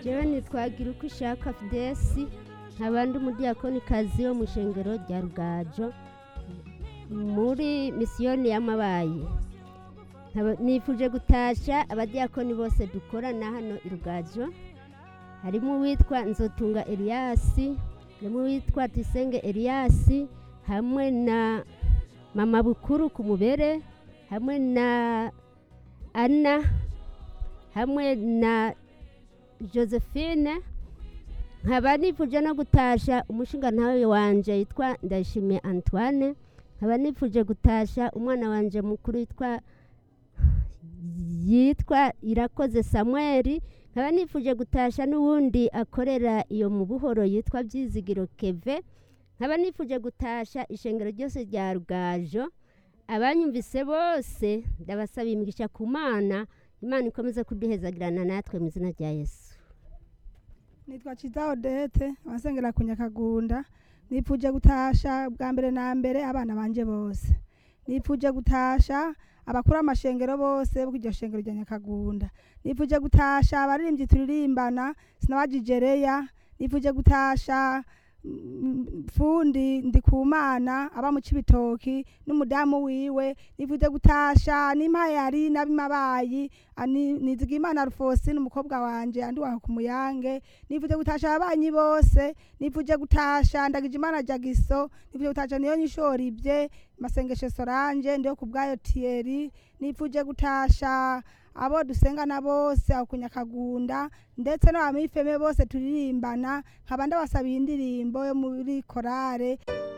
jewe nitwagira uko ishaka fidesi nkaba ndi umudiyakonikazi wo mu ishengero rya rugajo muri misiyoni y'amabayi Nkaba- nifuje gutasha abadiyakoni bose dukorana hano i rugajo harimo uwitwa nzotunga eliyasi harimo uwitwa tisenge eliyasi hamwe na mama bukuru ku mubere hamwe na ana hamwe na josephine nkaba nifuje no gutasha umushinga ntawe wanje yitwa ndayishimiye antoine nkaba nifuje gutasha umwana wanje mukuru yitwa yitwa irakoze samweli nkaba nifuje gutasha n'uwundi akorera iyo mu buhoro yitwa byizigiro keve nkaba nifuje gutasha ishengero ryose rya rugajo abanyumvise bose ndabasaba imigisha ku mana imana ikomeze kuduhezagirana natwe mu izina rya yesu nitwa Ciza Odete abasengera ku Nyakagunda nipfuje gutasha bwa mbere na mbere abana banje bose nipfuje gutasha abakuru amashengero bose bw'iryo shengero rya Nyakagunda nipfuje gutasha abaririmbyi turirimbana sinabajijereya nipfuje gutasha mm, fundi ndikumana aba mu cibitoki n'umudamu wiwe nipfuje gutasha n'impayari n'abimabayi ani- nizigimana rufosi n'umukobwa wanje andi waho ku muyange nifuje gutasha ababanyi bose nifuje gutasha ndagije imana jagiso nifuje gutasha niyo nyishoribye masengesho soranje ndiyo ku bwayo tieri nifuje gutasha abo dusengana bose aho ku nyakagunda ndetse n'abamifeme bose turirimbana nkaba ndabasabiye indirimbo yo muri korale